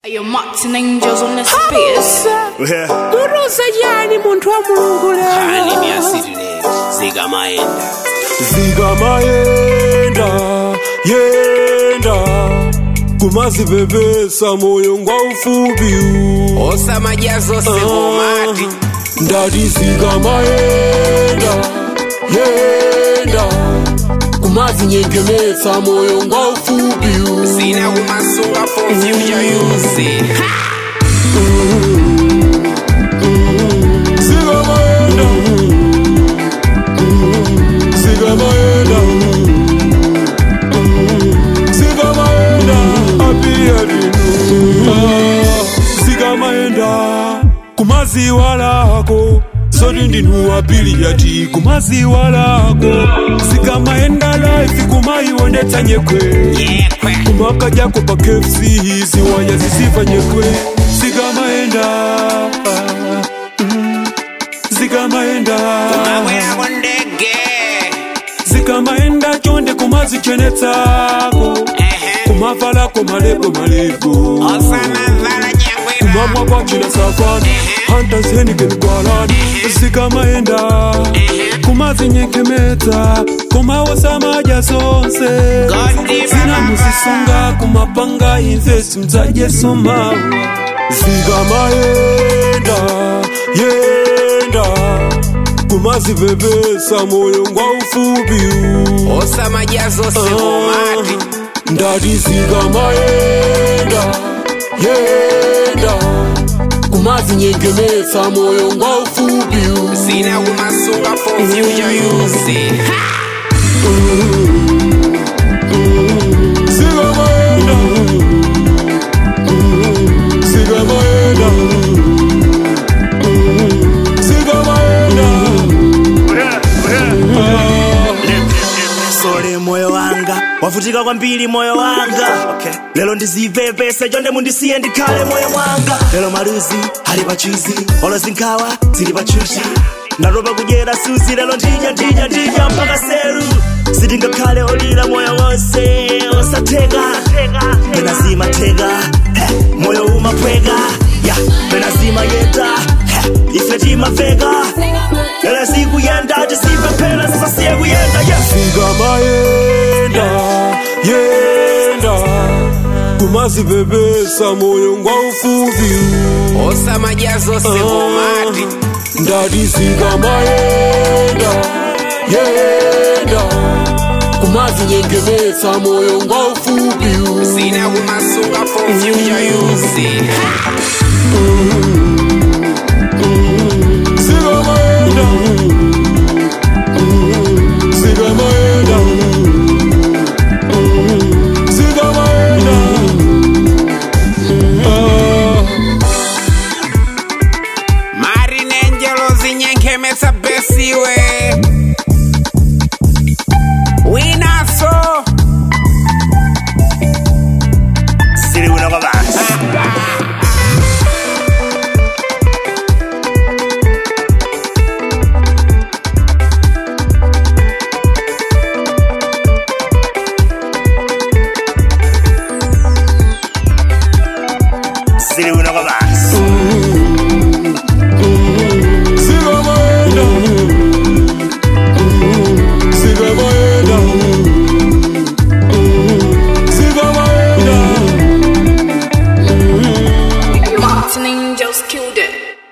Your Martin Angels on the spears. kurusa yani munthu wa mulungu khani lero miyasitile zikamayenda zikamayenda yenda kumazipepesa moyo ngwa ufupi osamajazo sekomati ndati zikamayenda yenda kumazinyengemetsa moyo ngwa ufupi sina kumasunga for future use zikamayenda zikamayenda zikamayenda apia linu zikamayenda kumaziwa lako zoti ndinu wapili yati kumaziwa lako zikamaenda life kumaionetsa nyekwe yekwe kumakajako pa kfc ziwaya zisifa nyekwe zikamaenda mm, zikamaenda maweyako ndege zikamaenda chonde kumazichenetsako Ehe. kumavalako malebo malebo osamavala nyangwera kumamwa kwachina safani hantazenikenikwalani zikamaenda kumazinyenkemeta kumawosamaja zonse Godi zina baba. muzisunga kumapanga invest mzajesomawa zikamaenda yenda kumazipepesa moyo ngwa ufupi osamajazo sekomati ndati zikamaenda yenda kumazinyengemetsa moyo ngwa ufupi sina kumasunga for future use zikamaenda zikamaenda zikamaenda sole moyo wanga wavutika kwambiri moyo wanga okay. lero ndizipepese chonde mundisiye ndikhale moyo mwanga lero maluzi ali pachuzi olo zinkhawa zili pachuchi ndatopa kudyera suzi lero ndidya ndidya ndidya mpaka seru sitingakhale olira moyo wonse osatheka pena zimatheka Heh, moyo umapweka ya pena zimayenda Heh, ife timaveka lero sikuyenda tisipepela sisasiye kuyenda yes zikamayenda yenda kumazipepesa moyo ngwa ufupi osamajazo sekomati ndati zikamayenda yenda kumazinyengemetsa moyo ngwa ufupi sina kumasunga for future use zikamayenda zikamayenda zikamayenda Marine Angelo zinyenkemetsa besiwe winaso sili kuno kwa basi sili kuno kwa basi zikamayenda zikamayenda zikamayenda Your Martin Angels killed it.